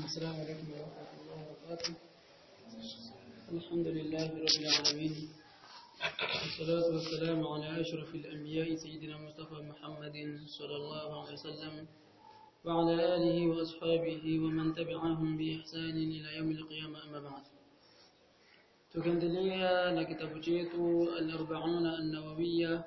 السلام عليكم ورحمة الله وبركاته الحمد لله رب العالمين والصلاة والسلام على أشرف الأنبياء سيدنا مصطفى محمد صلى الله عليه وسلم وعلى آله وأصحابه ومن تبعهم بإحسان إلى يوم القيامة أما بعد tukiendelea na kitabu chetu al-arba'una an-nawawiyya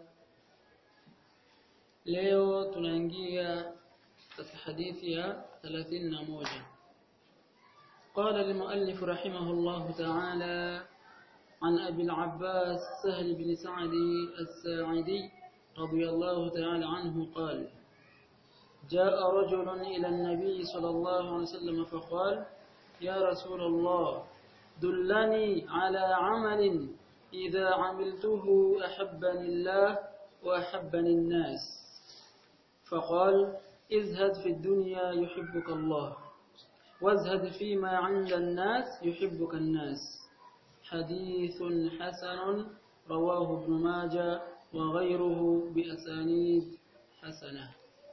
leo tunaingia katika hadithi ya 31 قال المؤلف رحمه الله تعالى عن أبي العباس سهل بن سعد الساعدي رضي الله تعالى عنه قال جاء رجل إلى النبي صلى الله عليه وسلم فقال يا رسول الله دلني على عمل إذا عملته أحبني الله وأحبني الناس فقال ازهد في الدنيا يحبك الله وازهد فيما عند الناس يحبك الناس حديث حسن رواه ابن ماجه وغيره بأسانيد حسنة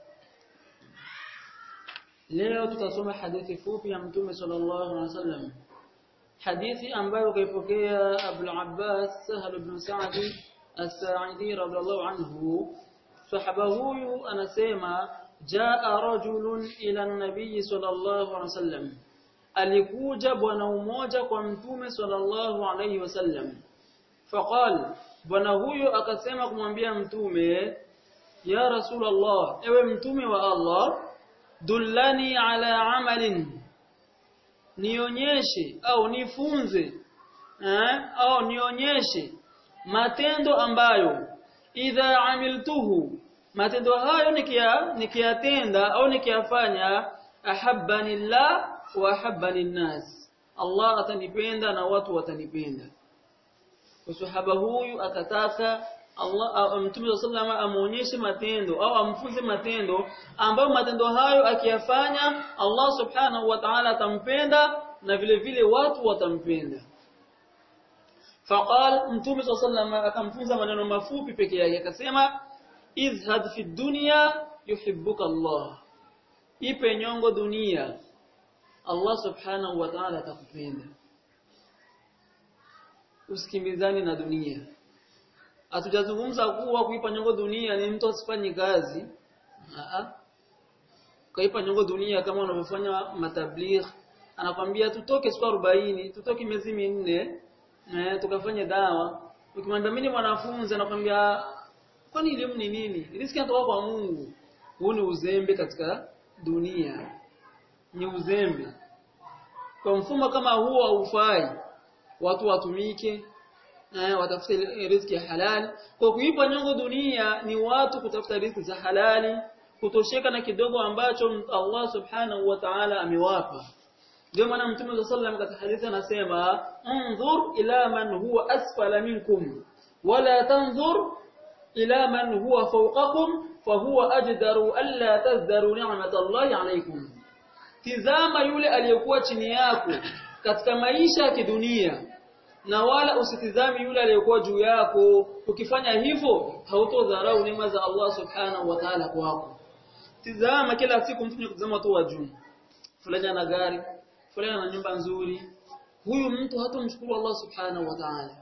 leo tutasoma hadithi fupi ya mtume sallallahu alaihi wasallam hadithi ambayo kaipokea Abu Abbas Sahal ibn Sa'd as-Sa'idi radhiallahu anhu sahaba huyu anasema jaa rajulun ila nabii sallallahu alaihi wasallam alikuja bwana mmoja kwa mtume sallallahu alaihi wasallam faqal bwana huyo akasema kumwambia mtume ya rasulullah ewe mtume wa Allah dullani ala amalin nionyeshe au nifunze eh, au nionyeshe matendo ambayo idha amiltuhu matendo hayo nikia nikiyatenda au nikiyafanya ahabbani llah wa ahabbani nnas Allah atanipenda na watu watanipenda sahaba huyu akataka Allah Mtume sallallahu amuonyeshe matendo au amfunze matendo ambayo matendo hayo akiyafanya Allah subhanahu wa ta'ala atampenda na vile vile watu watampenda. Faqal Mtume sallallahu akamfunza maneno mafupi peke yake akasema izhad fi dunya yuhibbuka Allah. Ipe nyongo dunia Allah subhanahu wa ta'ala atakupenda. Usikimbizani na dunia hatujazungumza kuwa kuipa nyongo dunia ni mtu asifanye kazi a kaipa nyongo dunia kama unavyofanya matabligh anakwambia tutoke siku 40 tutoke miezi minne eh tukafanye dawa ukimwambia mimi mwanafunzi anakwambia kwani elimu ni nini riziki inatoka kwa Mungu huu ni uzembe katika dunia ni uzembe kwa mfumo kama huo haufai watu watumike eh, watafute riziki ya halali. Kwa kuipa nyongo dunia ni watu kutafuta riziki za halali, kutosheka na kidogo ambacho Allah subhanahu wa ta'ala amewapa. Ndio maana Mtume sallallahu katika hadithi anasema, "Anzur ila man huwa asfala minkum wala tanzur ila man huwa fawqakum fahuwa ajdaru alla tazdaru ni'mat Allah alaykum." Tizama yule aliyekuwa chini yako katika maisha ya kidunia na wala usitizami yule aliyekuwa juu yako ukifanya hivyo hautodharau neema za Allah subhanahu wa ta'ala kwako tizama kila siku mtu kutazama tu wa juu fulani ana gari fulani ana nyumba nzuri huyu mtu hatomshukuru Allah subhanahu wa ta'ala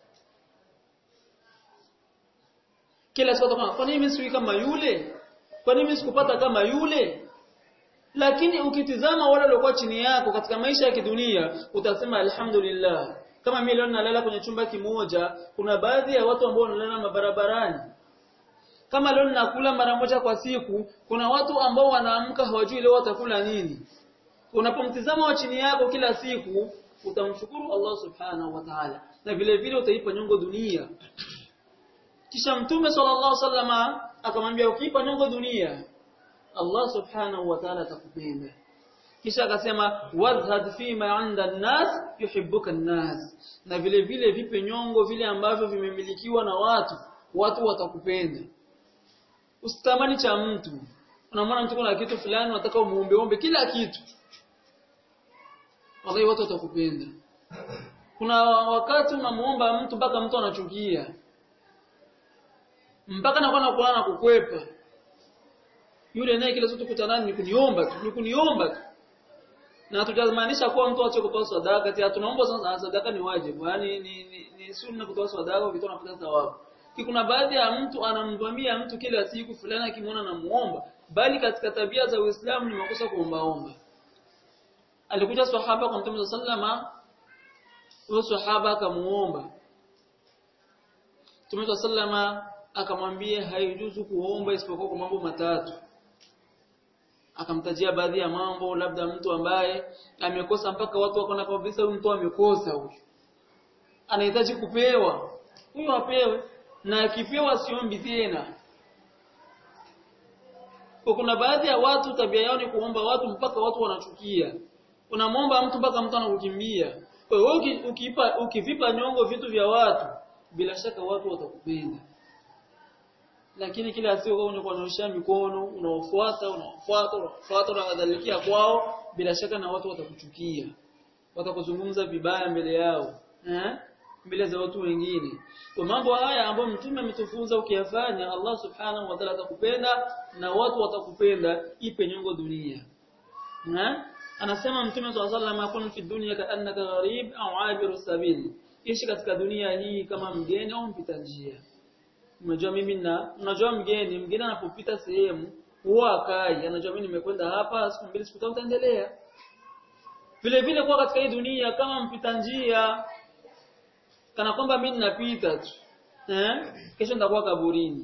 kila siku atakwambia kwa nini mimi siwi kama yule kwa nini mimi sikupata kama yule lakini ukitizama wale waliokuwa chini yako katika maisha ya kidunia utasema alhamdulillah kama mimi leo nalala kwenye chumba kimoja kuna baadhi ya watu ambao wanalala mabarabarani kama leo ninakula mara moja kwa siku kuna watu ambao wanaamka hawajui leo watakula nini unapomtizama wa chini yako kila siku utamshukuru Allah subhanahu wa ta'ala na vile vile utaipa nyongo dunia kisha mtume sallallahu alaihi wasallama akamwambia ukiipa nyongo dunia Allah subhanahu wa ta'ala atakupenda kisha akasema wadhhad fima 'inda an-nas yuhibbuka an-nas na vile vile vipe nyongo vile ambavyo vimemilikiwa na watu watu watakupenda usitamani cha mtu unamwona mtu kuna kitu fulani unataka umuombe ombe kila kitu wallahi watu watakupenda kuna wakati unamuomba mtu mpaka mtu anachukia mpaka anakuwa anakuwa na kukwepa yule naye kila siku tukutanani ni kuniomba tu ni kuniomba tu na tutamaanisha kuwa mtu aache kutoa sadaka ati tunaomba sasa sadaka ni wajibu yani ni, ni, ni sunna kutoa sadaka ukitoa unapata thawabu kuna baadhi ya mtu anamvamia mtu kila siku fulani akimwona na muomba bali katika tabia za Uislamu ni makosa kuombaomba alikuja sahaba kwa Mtume sallama huyo sahaba akamuomba Mtume sallama akamwambia haijuzu kuomba isipokuwa kwa mambo matatu akamtajia baadhi ya mambo labda mtu ambaye amekosa mpaka watu wakaona kabisa huyu mtu amekosa huyu anahitaji kupewa huyo apewe na akipewa siombi tena kwa kuna baadhi ya watu tabia yao ni kuomba watu mpaka watu wanachukia unamwomba mtu mpaka mtu anakukimbia kwa hiyo ukipa ukivipa nyongo vitu vya watu bila shaka watu watakupenda lakini kila siku unakuonyesha mikono unaofuata unaofuata unaofuata unadhalikia kwao bila shaka na watu watakuchukia watakuzungumza vibaya mbele yao eh mbele za watu wengine kwa mambo haya ambayo mtume ametufunza ukiyafanya Allah subhanahu wa ta'ala atakupenda na watu watakupenda ipe nyongo dunia eh anasema mtume swalla sallam akun fi dunya ka annaka gharib au abiru sabil ishi katika dunia hii kama mgeni au mpita njia unajua mimi na unajua mgeni mgeni anapopita sehemu huwa akai anajua mimi nimekwenda hapa siku mbili siku tatu taendelea vile vile kwa katika hii dunia kama mpita njia kana kwamba mimi ninapita tu eh kesho nitakuwa kaburini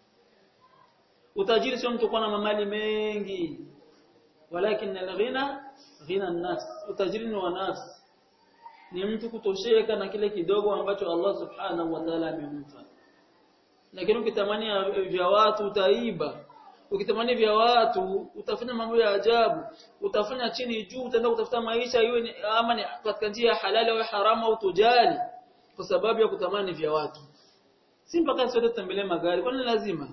utajiri sio mtu kuwa na mamali mengi walakin alghina ghina an-nafs utajiri ni wa nafsi ni mtu kutosheka na kile kidogo ambacho Allah subhanahu wa ta'ala amempa lakini ukitamani vya watu utaiba ukitamani vya watu utafanya mambo ya ajabu utafanya chini juu utaenda kutafuta maisha iwe ama ni katika njia ya halali au haramu au tujali kwa sababu ya kutamani vya watu si mpaka sote tutembelee magari kwani lazima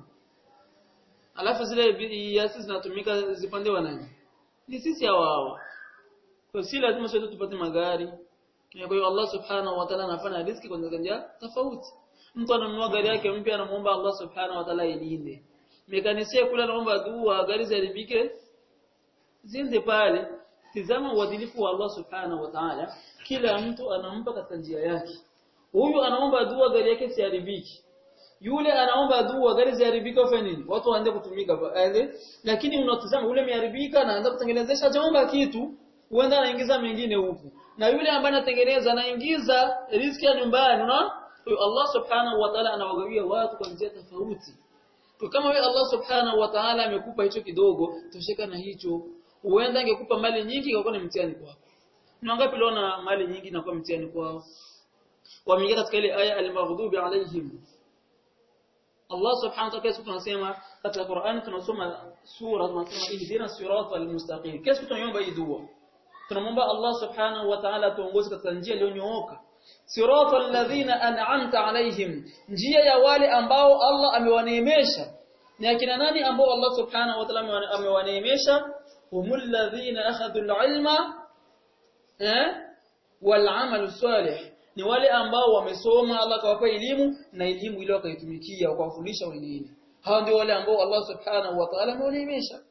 alafu zile yasi zinatumika zipande wa nani ni sisi hao kwa si lazima sote tupate magari kwa hiyo Allah subhanahu wa ta'ala anafanya riziki kwa njia tofauti mtu ananunua gari yake mpya anamuomba Allah subhanahu wa ta'ala ilinde mekanisia kula anaomba dua gari ziharibike ziende pale tizama uadilifu wa Allah subhanahu wa ta'ala kila mtu anampa katika njia yake huyu anaomba dua gari yake siharibiki yule anaomba dua gari ziharibika ufanye nini watu waanze kutumika aende lakini unatazama yule ameharibika na anaanza kutengenezesha hajaomba kitu huenda anaingiza mengine huku na yule ambaye anatengeneza anaingiza riziki ya nyumbani unaona Allah subhanahu wa ta'ala anawagawia watu kwa njia tofauti kwa kama wewe Allah subhanahu wa ta'ala amekupa hicho kidogo tosheka na hicho huenda angekupa mali nyingi ingekuwa ni mtihani kwako ni wangapi leo na mali nyingi inakuwa mtihani kwao wameingia katika ile aya al-maghdubi alaihim Allah subhanahu wa ta'ala tunasema katika Qur'an tunasoma sura tunasema ihdina siratal mustaqim kesho tunaomba hii dua tunamwomba Allah subhanahu wa ta'ala tuongoze katika njia iliyonyooka siratal ladhina an'amta alaihim njia ya wale ambao Allah amewaneemesha ni akina nani ambao Allah subhanahu wa ta'ala amewaneemesha humul ladhina akhadhu al-ilma eh wal 'amalu salih ni wale ambao wamesoma Allah kawapa elimu na elimu ile wakaitumikia wakawafundisha wengine hao ndio wale ambao Allah subhanahu wa ta'ala amewaneemesha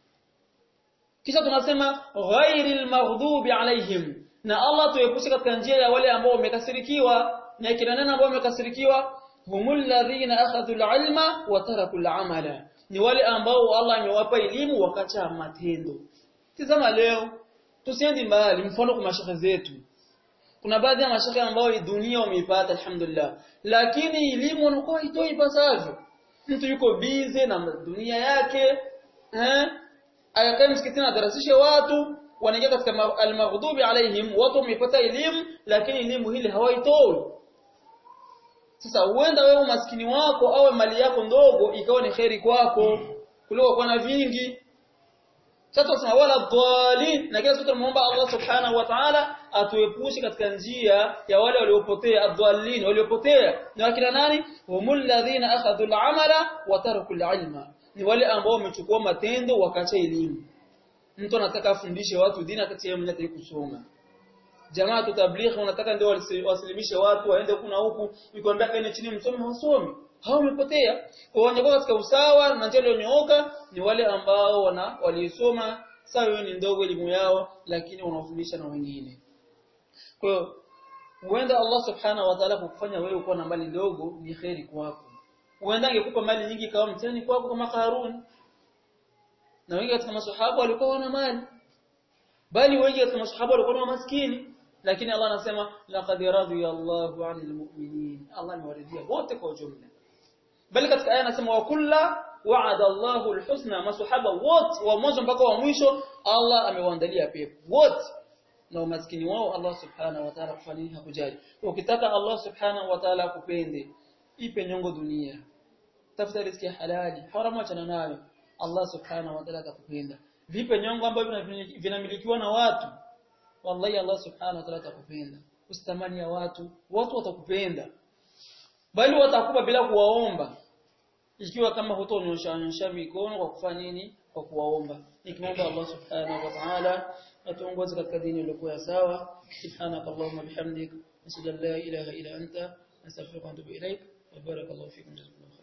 kisha tunasema ghairil maghdubi alaihim na Allah tuepushe katika njia ya wale ambao wamekasirikiwa na kina nani ambao wamekasirikiwa humul ladhina akhadhu alilma wa taraku alamala ni wale ambao Allah amewapa elimu wakacha matendo tazama leo tusiendi mbali mfano kwa mashaka zetu kuna baadhi ya mashaka ambao dunia wameipata alhamdulillah lakini elimu wanakuwa itoi ipasavyo mtu yuko bize na dunia yake eh ayakae msikitini adarasishe watu wanaingia katika almaghdubi alaihim watu wamepata elimu lakini elimu hili hawaitoi sasa huenda wewe umaskini wako au mali yako ndogo ikawa ni kheri kwako kuliko kuwa na vingi sasa tunasema wala dhalin na kila siku tunamuomba Allah subhanahu wa ta'ala atuepushe katika njia ya wale waliopotea adhallin waliopotea ni wakina nani humul ladhina akhadhu al-amala wa taraku al-ilma ni wale ambao wamechukua matendo wakaacha elimu mtu anataka afundishe watu dini akati yeye mwenyewe kusoma jamaa tutablighi wanataka ndio wasilimishe watu waende kuna huku ikwambia kaeni chini msomi wasomi hao wamepotea kwa wanyoko katika usawa na njia iliyonyooka ni wale ambao wana walisoma sawa wewe ni ndogo elimu yao lakini unawafundisha na wengine kwa hiyo huenda Allah subhanahu wa ta'ala kukufanya wewe kuwa na mali ndogo ni kheri kwako huenda angekupa mali nyingi kama mtani kwako kama Karun na wengi katika maswahaba walikuwa wana mali bali wengi katika maswahaba walikuwa na maskini lakini Allah anasema laqad radiyallahu 'anil mu'minin Allah amewaridhia wote kwa ujumla bali katika aya anasema wa kulla wa'ada Allahu al-husna maswahaba wote wa mwanzo mpaka wa mwisho Allah amewaandalia pepo wote na umaskini wao Allah subhanahu wa ta'ala kufanya hakujali ukitaka Allah subhanahu wa ta'ala akupende ipe nyongo dunia tafuta riziki halali haramu achana nayo Allah subhanahu wa ta'ala atakupenda vipe nyongo ambavyo vinamilikiwa na watu wallahi Allah subhanahu wa ta'ala atakupenda usitamani ya watu watu watakupenda bali watakupa bila kuwaomba ikiwa kama hutonyosha nyosha mikono kwa kufanya nini kwa kuwaomba nikimwomba Allah subhanahu wa ta'ala atuongoze katika dini iliyokuwa sawa subhanaka allahumma bihamdik nashhadu an la ilaha illa anta nastaghfiruka wa atubu ilaik wa barakallahu fikum jazakumullahu